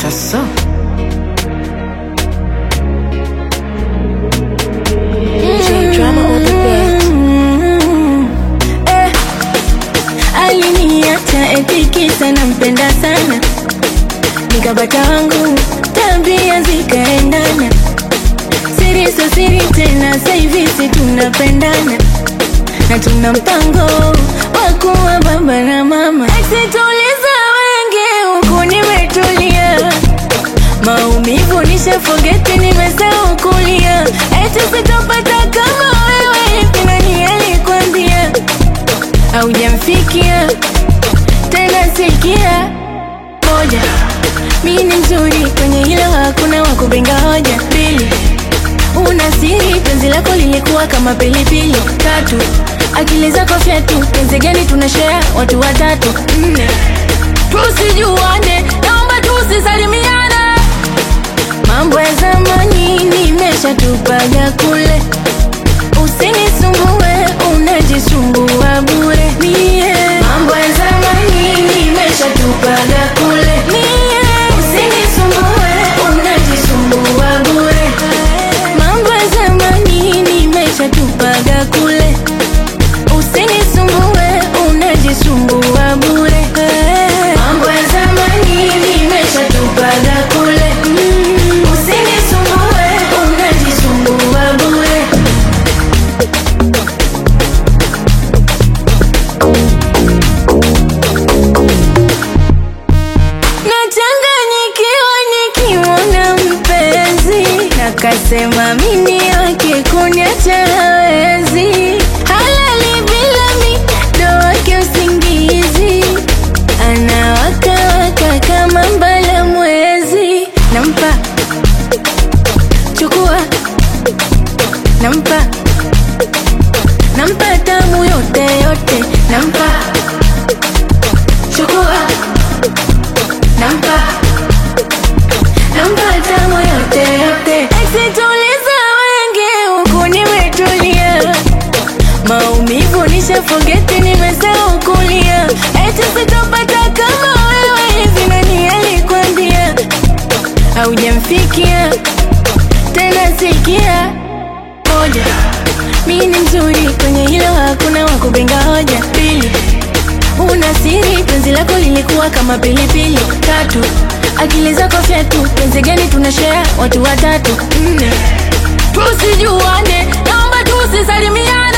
Asa. J drama on the beat. Eh, aliniacha eti kisa nampenda sana, nikapata wangu tabia zikaendana, siri so siri tena, sasa hivi si tunapendana na tuna mpango wa kuwa baba na mama. Eksituliza wengi huku nimetulia, maumivu nishafogeti, nimesahau kulia, eti sitopata kama wewe, hivi nani alikwambia? Haujamfikia tena, sikia moja, mi ni mzuri kwenye hilo, hakuna wa kupinga hoja. Pili, una siri, penzi lako lilikuwa kama pilipili. Tatu, akili zako fyatu, penzi gani tunashare watu watatu. Nne, tusijuane, naomba tusisalimiane. Mambo ya zamani nimeshatupaga kule, usinisumbue, unajisumbua bure. Mie mambo ya zamani nimeshatupaga kule, mie usinisumbue, unajisumbua bure. Mambo ya zamani nimeshatupaga kule, usinisumbue, unajisumbua bure. Mambo ya zamani nimeshatupaga kule, usinisumbue, unajisumbua bure. Nachanganyikiwa nikimwona mpenzi, nakasema mimi wake kuniacha hawezi, halali bila mi ndo wake usingizi, anawakawaka kama mbala mwezi, nampa chukua, nampa nampa tamu yote yote, nampa chukua nampa nampa tamu yote yote. Eksituliza wengi huku nimetulia, maumivu nishafogeti, nimesahau kulia, eti sitopata kama wewe, hivi nani alikwambia? Haujamfikia tena, sikia moja, mi ni mzuri kwenye hilo, hakuna wa kupinga hoja. Pili, una siri, penzi lako lilikuwa kama pilipili. Tatu, akili zako fyatu, penzi gani tunashare watu watatu. Nne, tusijuane, naomba tusisalimiane.